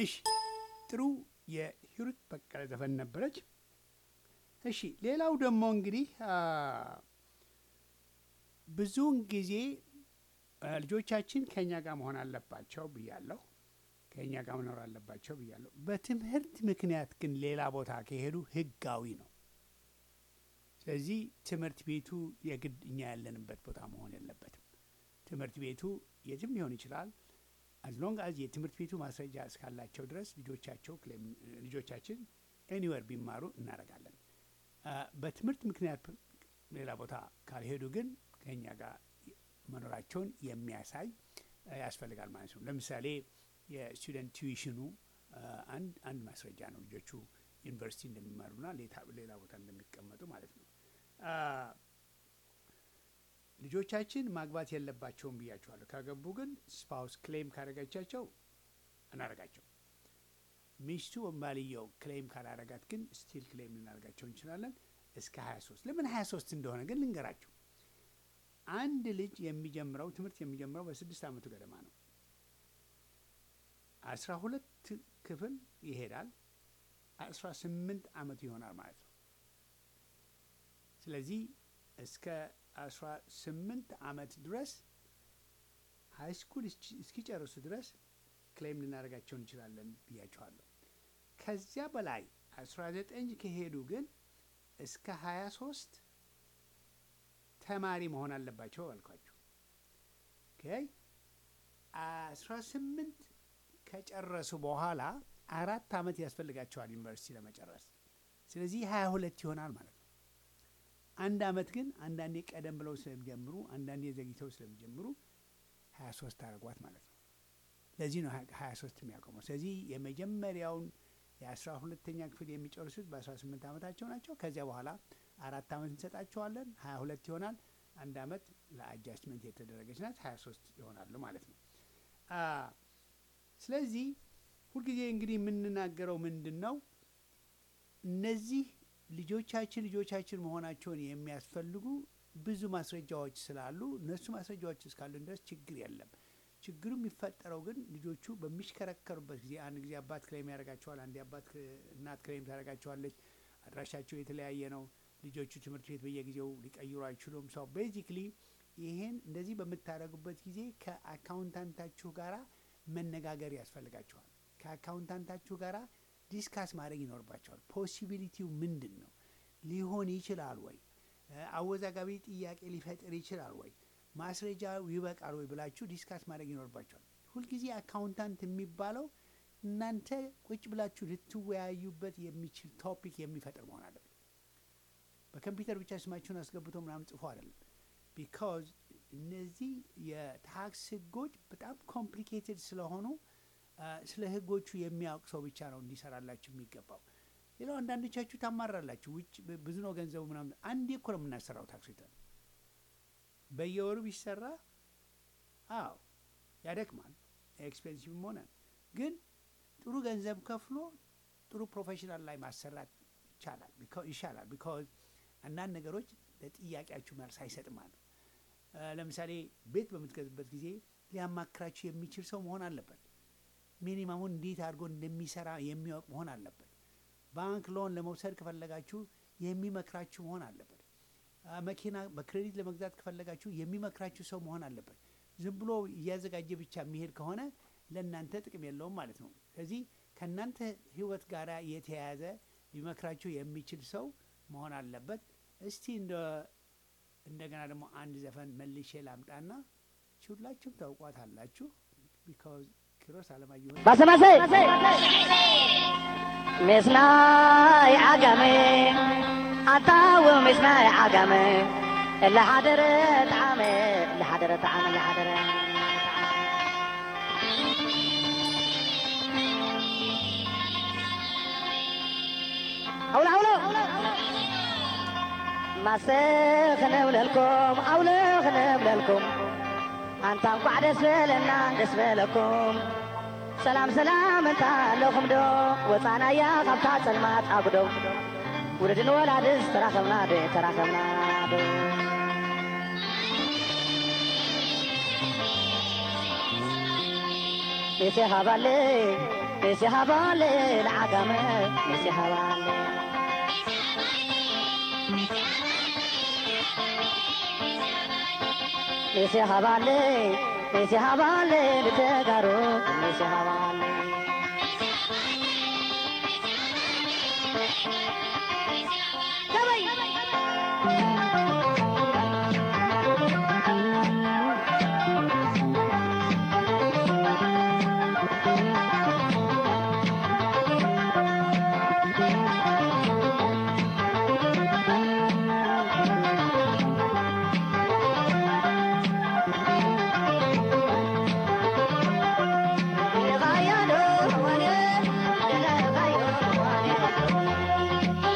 እሺ ጥሩ የሂሩት በቀለ ዘፈን ነበረች። እሺ ሌላው ደግሞ እንግዲህ አ፣ ብዙውን ጊዜ አ፣ ልጆቻችን ከእኛ ጋር መሆን አለባቸው ብያለሁ። ከእኛ ጋር መኖር አለባቸው ብያለሁ። በትምህርት ምክንያት ግን ሌላ ቦታ ከሄዱ ህጋዊ ነው። ስለዚህ ትምህርት ቤቱ የግድ እኛ ያለንበት ቦታ መሆን የለበትም። ትምህርት ቤቱ የትም ሊሆን ይችላል። አዝሎንግ አዝ የትምህርት ቤቱ ማስረጃ እስካላቸው ድረስ ልጆቻቸው ክሌም- ልጆቻችን ኤኒዌር ቢማሩ እናደርጋለን። አ፣ በትምህርት ምክንያት ሌላ ቦታ ካልሄዱ ግን ከእኛ ጋር መኖራቸውን የሚያሳይ አ፣ ያስፈልጋል ማለት ነው። ለምሳሌ የስቱደንት ቲዩሽኑ አ፣ አንድ አንድ ማስረጃ ነው ልጆቹ ዩኒቨርሲቲ እንደሚማሩና ሌታ- ሌላ ቦታ እንደሚቀመጡ ማለት ነው። አ፣ ልጆቻችን ማግባት የለባቸውም ብያቸዋለሁ። ካገቡ ግን ስፓውስ ክሌም ካደረገቻቸው እናደርጋቸው። ሚስቱ ወይም ባልየው ክሌም ካላረጋት ግን ስቲል ክሌም ልናደርጋቸው እንችላለን እስከ 23 ለምን 23 እንደሆነ ግን ልንገራቸው። አንድ ልጅ የሚጀምረው ትምህርት የሚጀምረው በስድስት ዓመቱ ገደማ ነው። አስራ ሁለት ክፍል ይሄዳል። አስራ ስምንት ዓመቱ ይሆናል ማለት ነው። ስለዚህ እስከ አስራ ስምንት ዓመት ድረስ ሀይ ስኩል እስኪጨርሱ ድረስ ክሌም ልናደርጋቸው እንችላለን ብያቸዋለሁ። ከዚያ በላይ አስራ ዘጠኝ ከሄዱ ግን እስከ ሀያ ሶስት ተማሪ መሆን አለባቸው አልኳቸው። ኦኬ አስራ ስምንት ከጨረሱ በኋላ አራት ዓመት ያስፈልጋቸዋል ዩኒቨርሲቲ ለመጨረስ። ስለዚህ ሀያ ሁለት ይሆናል ማለት ነው። አንድ ዓመት ግን አንዳንዴ ቀደም ብለው ስለሚጀምሩ አንዳንዴ ዘግይተው ስለሚጀምሩ ሀያ ሶስት አድርጓት ማለት ነው። ለዚህ ነው ሀያ ሶስት የሚያቆመው። ስለዚህ የመጀመሪያውን የአስራ ሁለተኛ ክፍል የሚጨርሱት በአስራ ስምንት ዓመታቸው ናቸው። ከዚያ በኋላ አራት ዓመት እንሰጣቸዋለን፣ ሀያ ሁለት ይሆናል። አንድ ዓመት ለአጃስትመንት የተደረገች ናት፣ ሀያ ሶስት ይሆናሉ ማለት ነው። አ፣ ስለዚህ ሁልጊዜ እንግዲህ የምንናገረው ምንድን ነው እነዚህ ልጆቻችን ልጆቻችን መሆናቸውን የሚያስፈልጉ ብዙ ማስረጃዎች ስላሉ እነሱ ማስረጃዎች እስካሉን ድረስ ችግር የለም። ችግሩ የሚፈጠረው ግን ልጆቹ በሚሽከረከሩበት ጊዜ አንድ ጊዜ አባት ክሌም ያደርጋቸዋል፣ አንድ አባት እናት ክሌም ታደርጋቸዋለች። አድራሻቸው የተለያየ ነው። ልጆቹ ትምህርት ቤት በየጊዜው ሊቀይሩ አይችሉም። ሰው ቤዚክሊ ይሄን እንደዚህ በምታደርጉበት ጊዜ ከአካውንታንታችሁ ጋራ መነጋገር ያስፈልጋቸዋል። ከአካውንታንታችሁ ጋራ ዲስካስ ማድረግ ይኖርባቸዋል። ፖሲቢሊቲው ምንድን ነው? ሊሆን ይችላል ወይ? አወዛጋቢ ጥያቄ ሊፈጥር ይችላል ወይ? ማስረጃ ይበቃል ወይ ብላችሁ ዲስካስ ማድረግ ይኖርባቸዋል። ሁልጊዜ አካውንታንት የሚባለው እናንተ ቁጭ ብላችሁ ልትወያዩበት የሚችል ቶፒክ የሚፈጥር መሆን አለበት። በኮምፒውተር ብቻ ስማችሁን አስገብቶ ምናምን ጽፎ አይደለም። ቢካዝ እነዚህ የታክስ ህጎች በጣም ኮምፕሊኬትድ ስለሆኑ ስለ ህጎቹ የሚያውቅ ሰው ብቻ ነው እንዲሰራላችሁ የሚገባው። ሌላው አንዳንዶቻችሁ ታማራላችሁ። ውጭ ብዙ ነው ገንዘቡ ምናምን። አንዴ እኮ ነው የምናሰራው ታክስ ሪተርን በየወሩ ቢሰራ አዎ ያደክማል፣ ኤክስፔንሲቭም ሆነ ግን ጥሩ ገንዘብ ከፍሎ ጥሩ ፕሮፌሽናል ላይ ማሰራት ይቻላል ይሻላል። ቢካዝ አንዳንድ ነገሮች ለጥያቄያችሁ መልስ አይሰጥም አለ። ለምሳሌ ቤት በምትገዙበት ጊዜ ሊያማክራችሁ የሚችል ሰው መሆን አለበት። ሚኒማሙን እንዴት አድርጎ እንደሚሰራ የሚያውቅ መሆን አለበት። ባንክ ሎን ለመውሰድ ከፈለጋችሁ የሚመክራችሁ መሆን አለበት። መኪና በክሬዲት ለመግዛት ከፈለጋችሁ የሚመክራችሁ ሰው መሆን አለበት። ዝም ብሎ እያዘጋጀ ብቻ የሚሄድ ከሆነ ለእናንተ ጥቅም የለውም ማለት ነው። ስለዚህ ከእናንተ ሕይወት ጋር የተያያዘ ሊመክራችሁ የሚችል ሰው መሆን አለበት። እስቲ እንደ እንደገና ደግሞ አንድ ዘፈን መልሼ ላምጣና ሁላችሁም ታውቋት አላችሁ። ቢካዝ ኪሮስ አለማየሁ ባሰማሰ ምስናይ ዓጋመ ኣታው ምስናይ ዓጋመ እላሓደረ ጣዕመ እላሓደረ ጣዕመ እላሓደረ ኣውሎ ኣውሎ ማሰ ክነብለልኩም ኣውሎ ክነብለልኩም ኣንታ እንኳዕ ደስ በለና ደስ በለኩም ሰላም ሰላም እንታ ኣለኹም ዶ ወፃናያ ካብታ ጸልማት ኣጉዶ ውለድን ወላድስ ተራኸብና ዶ ተራኸብና ዶ ቤቴ ሃባለ نسي هبالي العقمة نسي هبالي نسي هبالي نسي هبالي بتقارو نسي هبالي غايا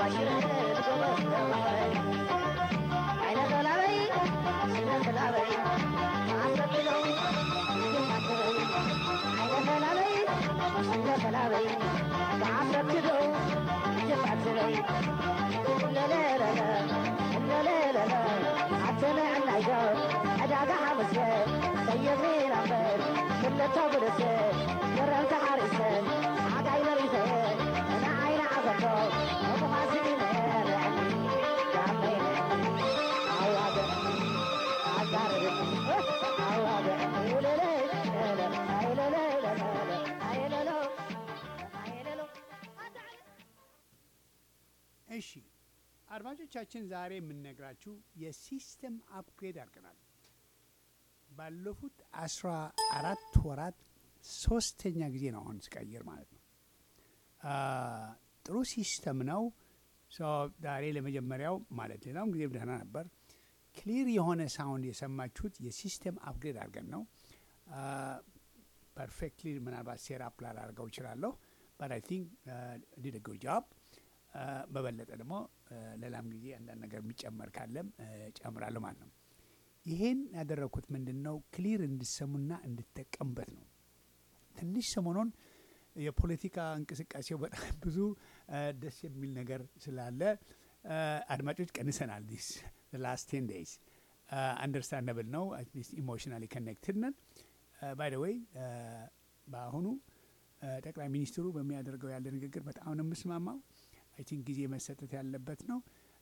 ባሽረት ጎበዝ ተማረይ አይነ ተላበይ ስነ ተላበይ አሰብለው ይማትበይ አይነ ተላበይ ስነ ተላበይ አሰብለው ይማትበይ ለለለለ ለለለለ አትነዕ ናይገር ዕዳጋ ሓመስበት ሰየብኒ ናበር ክልተ ብልስት ግረምቲ ሓሪሰን ዓጋይ መሪሰየን ንዓይነ ዓዘቶ እብኻሲነ ርዕኒ ዳመይነ ኣዋግዕኒ ኣዛርብኒ ኣዋግዕኒ ውልለ አይለለለለ አይለሎ አይለሎ እሺ አድማጮቻችን ዛሬ የምንነግራችሁ የሲስተም አፕግሬድ አድርገናል። ባለፉት አስራ አራት ወራት ሶስተኛ ጊዜ ነው አሁን ስቀይር ማለት ነው። አ፣ ጥሩ ሲስተም ነው። ሶ ዛሬ ለመጀመሪያው ማለት ሌላውም ጊዜ ደህና ነበር። ክሊር የሆነ ሳውንድ የሰማችሁት የሲስተም አፕግሬድ አድርገን ነው። ፐርፌክትሊ ምናልባት ሴራፕ ላላደርገው እችላለሁ በት አይ ቲንክ ዲድ ጉድ ጆብ በበለጠ ደግሞ አ፣ ሌላም ጊዜ አንዳንድ ነገር የሚጨመር ካለም አ፣ ጨምራለሁ ማለት ነው። ይሄን ያደረግኩት ምንድን ነው ክሊር እንድሰሙና እንድጠቀምበት ነው። ትንሽ ሰሞኑን የፖለቲካ እንቅስቃሴው በጣም ብዙ አ፣ ደስ የሚል ነገር ስላለ አ፣ አድማጮች ቀንሰናል። ዲስ ላስት ቴን ዴይዝ አንደርስታንደብል ነው። አትሊስት ኢሞሽናሊ ኮኔክትድ ነን። ባይ ደ ዌይ በአሁኑ አ፣ ጠቅላይ ሚኒስትሩ በሚያደርገው ያለ ንግግር በጣም ነው የምስማማው። አይ ቲንክ ጊዜ መሰጠት ያለበት ነው።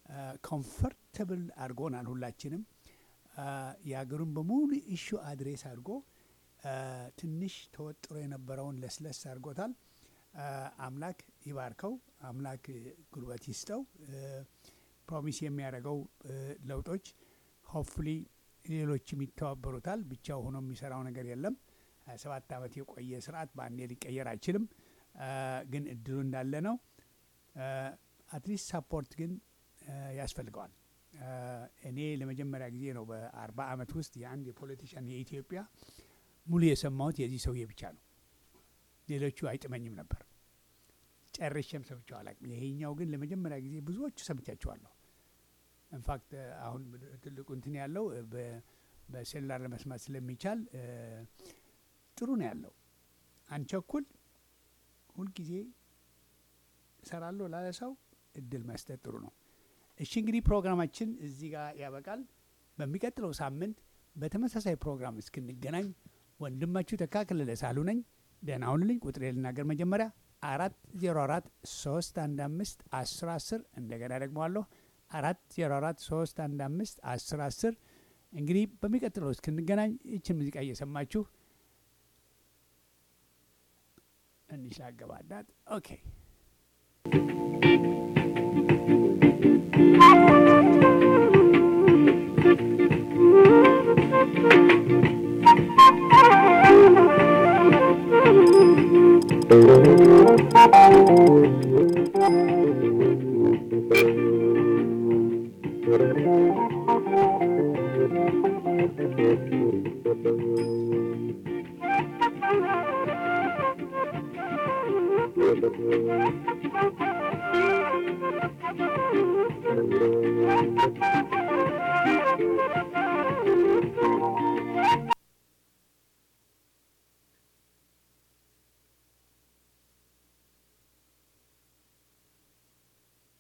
ኮምፈርተብል አድርጎናል ሁላችንም። አ፣ የሀገሩን በሙሉ ኢሹ አድሬስ አድርጎ አ፣ ትንሽ ተወጥሮ የነበረውን ለስለስ አድርጎታል። አ፣ አምላክ ይባርከው፣ አምላክ ጉልበት ይስጠው። ፕሮሚስ የሚያደርገው አ፣ ለውጦች ሆፕፉሊ ሌሎችም ይተባበሩታል። ብቻው ሆኖ የሚሰራው ነገር የለም። ሀያ ሰባት ዓመት የቆየ ስርዓት በአንዴ ሊቀየር አይችልም። አ፣ ግን እድሉ እንዳለ ነው። አትሊስት ሳፖርት ግን አ፣ ያስፈልገዋል። አ፣ እኔ ለመጀመሪያ ጊዜ ነው በአርባ ዓመት ውስጥ የአንድ የፖለቲሽያን የኢትዮጵያ ሙሉ የሰማሁት የዚህ ሰውዬ ብቻ ነው። ሌሎቹ አይጥመኝም ነበር፣ ጨርሼም ሰምቼው አላውቅም። ይሄኛው ግን ለመጀመሪያ ጊዜ ብዙዎቹ ሰምቻቸዋለሁ። ኢንፋክት አሁን ትልቁ እንትን ያለው በ- በሴሉላር ለመስማት ስለሚቻል አ፣ ጥሩ ነው ያለው። አንቸኩል ሁልጊዜ እሰራለሁ ላለ ሰው እድል መስጠት ጥሩ ነው። እሺ እንግዲህ ፕሮግራማችን እዚህ ጋር ያበቃል። በሚቀጥለው ሳምንት በተመሳሳይ ፕሮግራም እስክንገናኝ ወንድማችሁ ተካክለለ ሳሉ ነኝ። ደህና ሁኑልኝ። ቁጥሬ ልናገር መጀመሪያ አራት ዜሮ አራት ሶስት አንድ አምስት አስር አስር እንደገና ደግመዋለሁ አራት ዜሮ አራት ሶስት አንድ አምስት አስር አስር እንግዲህ በሚቀጥለው እስክንገናኝ ይችን ሙዚቃ እየሰማችሁ እንሽ ላገባዳት ኦኬ